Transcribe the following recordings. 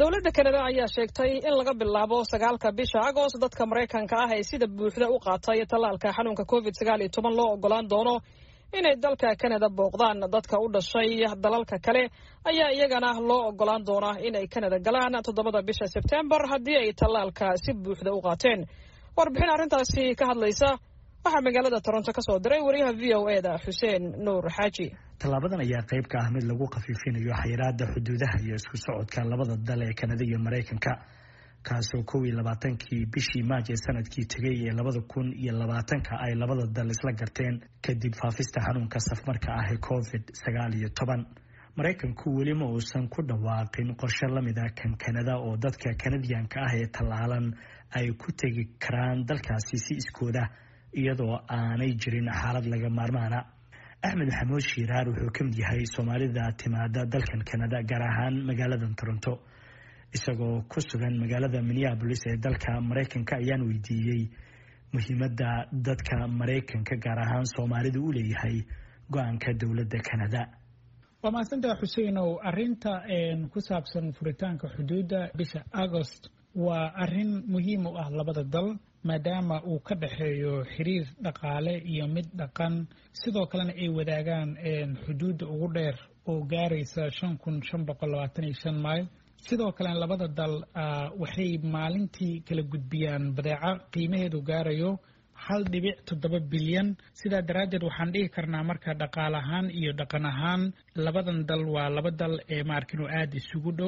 dowladda kanada ayaa sheegtay in laga bilaabo sagaalka bisha agost dadka maraykanka ah ee sida buuxda u qaatay tallaalka xanuunka covid sagaal iyo toban loo ogolaan doono inay dalka kanada booqdaan dadka u dhashay dalalka kale ayaa iyagana loo ogolaan doonaa inay kanada galaan toddobada bisha sebtembar haddii ay tallaalka si buuxda u qaateen warbixin arrintaasi ka hadlaysa waxaa magaalada toronto ka soo diray wariyaha v o e da xuseen nuur xaaji tallaabadan ayaa qayb ka ah mid lagu khafiifinayo xayiraada xuduudaha iyo isku socodka labada dal ee kanada iyo maraykanka kaasoo kow iyo labaatankii bishii maaj ee sanadkii tegay ee labada kun iyo labaatanka ay labada dal isla garteen kadib faafista xanuunka safmarka ah ee covid sagaal iyo toban maraykanku weli ma uusan ku dhawaaqin qorshe lamid a kan kanada oo dadka kanadiyanka ah ee tallaalan ay ku tegi karaan dalkaasi si iskooda iyadoo aanay jirin xaalad laga maarmaana axmed maxamuud shiiraar wuxuu ka mid yahay soomaalida timaada dalkan kanada gaar ahaan magaaladan toronto isagoo ku sugan magaalada minneabolis ee dalka maraykanka ayaan weydiiyey muhiimadda dadka maraykanka gaar ahaan soomaalida u leeyahay go-aanka dowladda kanada waa mahadsantaha xuseinow arinta ku saabsan furitaanka xuduudda bisha agost waa arin muhiim u ah labada dal maadaama uu ka dhexeeyo xiriir dhaqaale iyo mid dhaqan sidoo kalena ay wadaagaan xuduudda ugu dheer oo gaaraysa shan kun shan boqol labaatan iyo shan mayl sidoo kalena labada dal waxay maalintii kala gudbiyaan badeeco qiimaheedu gaarayo hal dhibic toddoba bilyan sidaa daraaddeed waxaan dhihi karnaa marka dhaqaal ahaan iyo dhaqan ahaan labadan dal waa laba dal ee maarkino aada isugu dhow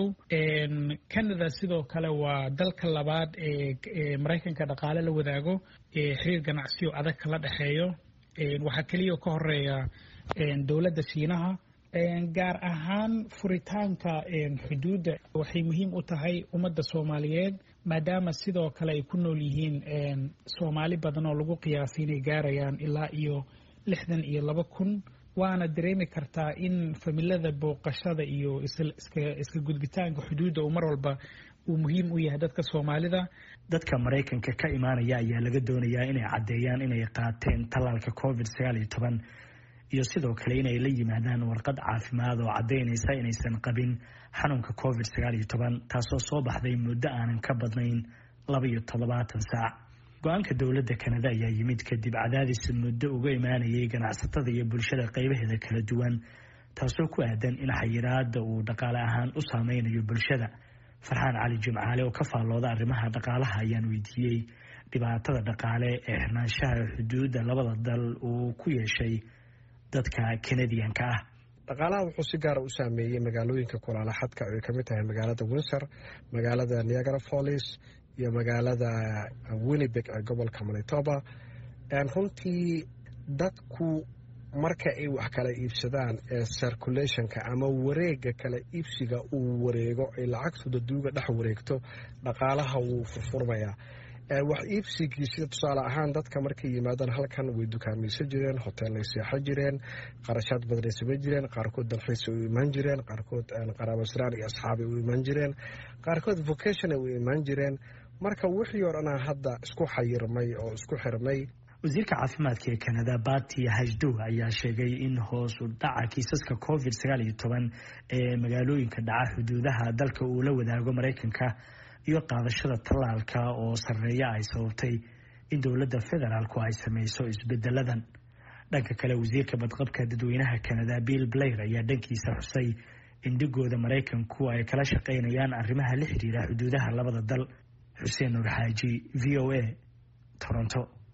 canada sidoo kale waa dalka labaad ee maraykanka dhaqaale la wadaago ee xiriir ganacsiyo adag kala dhexeeyo waxaa keliya ka horeeya dowladda shiinaha gaar ahaan furitaanka xuduudda waxay muhiim u tahay ummadda soomaaliyeed maadaama sidoo kale ay ku nool yihiin soomaali badan oo lagu qiyaasay inay gaarayaan ilaa iyo lixdan iyo laba kun waana dareemi kartaa in familada booqashada iyo iska gudbitaanka xuduudda uu mar walba uu muhiim u yahay dadka soomaalida dadka maraykanka ka imaanaya ayaa laga doonayaa inay caddeeyaan inay qaateen tallaalka covid sagaal iyo toban iyo sidoo kale inay la yimaadaan warqad caafimaad oo caddaynaysa inaysan qabin xanuunka covid sagaal iyo toban taasoo soo baxday muddo aanan ka badnayn laba iyo toddobaatan saac go-aanka dowladda kanada ayaa yimid kadib cadaadis muddo uga imaanayay ganacsatada iyo bulshada qaybaheeda kala duwan taasoo ku aadan in xayiraada uu dhaqaale ahaan u saameynayo bulshada farxaan cali jimcaale oo ka faallooda arrimaha dhaqaalaha ayaan weydiiyey dhibaatada dhaqaale ee xirnaanshaha xuduudda labada dal uu ku yeeshay dadka kanadiyanka ah dhaqaalaha wuxuu si gaara u saameeyey magaalooyinka kulaala xadka ay ka mid tahay magaalada windsor magaalada niagara follis iyo magaalada winnibeg ee gobolka manitoba runtii dadku marka ay wax kala iibsadaan ee circulationka ama wareega kala iibsiga uu wareego ay lacagtooda duuga dhex wareegto dhaqaalaha wuu furfurmayaa wax iibsigii sida tusaale ahaan dadka markay yimaadaan halkan way dukaamaysan jireen hoteellay seexan jireen qarashaad badanay samayn jireen qaarkood dalxiisa u imaan jireen qaarkood qaraabasiraan iyo asxaabay u imaan jireen qaarkood vocationa u imaan jireen marka wixii oo dhanaa hadda isku xayirmay oo isku xirmay wasiirka caafimaadka ee kanada bati hajdow ayaa sheegay in hoos u dhaca kiisaska covid sagaal iyo toban ee magaalooyinka dhaca xuduudaha dalka uu la wadaago maraykanka iyo qaadashada tallaalka oo sarreeya ay sababtay in dowladda federaalku ay sameyso isbedeladan dhanka kale wasiirka badqabka dadweynaha kanada bill blair ayaa dhankiisa xusay in dhigooda maraykanku ay kala shaqaynayaan arrimaha la xiriira xuduudaha labada dal xuseen nuur xaaji v o a toronto